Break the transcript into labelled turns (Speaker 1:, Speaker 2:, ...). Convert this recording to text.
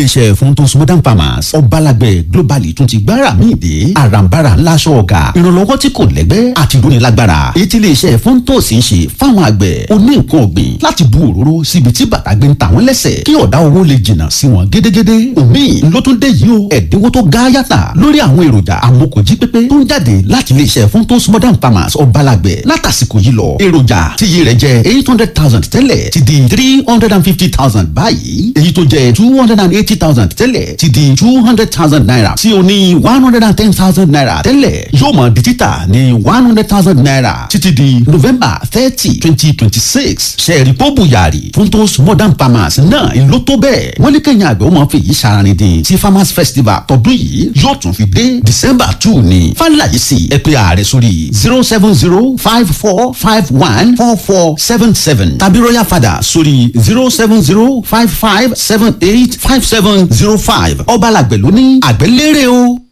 Speaker 1: iléeṣẹ́ funtos modern farmers ọbalàgbẹ̀ globally tún ti gbára míì dé àràǹbarà ńláṣọ ọ̀gá ìrànlọ́wọ́ tí kò lẹ́gbẹ́ àti ìdúnilágbára èyí tí iléeṣẹ́ funtos ń ṣe fáwọn àgbẹ̀ oní nǹkan ọ̀gbìn láti bu òróró síbi tí bàtà gbé ń ta wọ́n lẹ́sẹ̀ kí ọ̀dá owó lè jìnnà sí wọn gédégédé omi ló tún dé yìí o ẹ̀dínwó tó ga yàtà lórí àwọn èròjà amókòjí pépé tó ń jáde láti iléeṣẹ́ funtos modern farmers ọbalàgbẹ̀ látàsìkò yìí lọ èròjà tí iye rẹ̀ jẹ́ eight hundred thousand tẹ́lẹ̀ ti di three hundred and fifty thousand báyìí èyí tó jẹ́ two hundred and eighty thousand tẹ́lẹ̀ ti di two hundred thousand naira tí o ní one hundred and ten thousand naira tẹ́lẹ̀ yóò mọ̀ di títà ní one hundred thousand naira títí di november thirty twenty twenty six sẹ́ẹ̀rì pọ́bù yàrá funtos modern farmers náà ń ló tó bẹ́ẹ̀ wọ́n ní kẹ́yìn àgbẹ̀ wọ́n máa fi èyí ṣaraní dín tí farmers festival tọdún yìí yóò tún fi dé december two ní fàlàyé sí ẹ pé ààrẹ sórí zero seven zero five four five one four four seven seven tàbí royal father sórí zero seven zero five five seven eight five seven zero five ọba làgbẹ̀ ló ní àgbẹ̀ lérè o.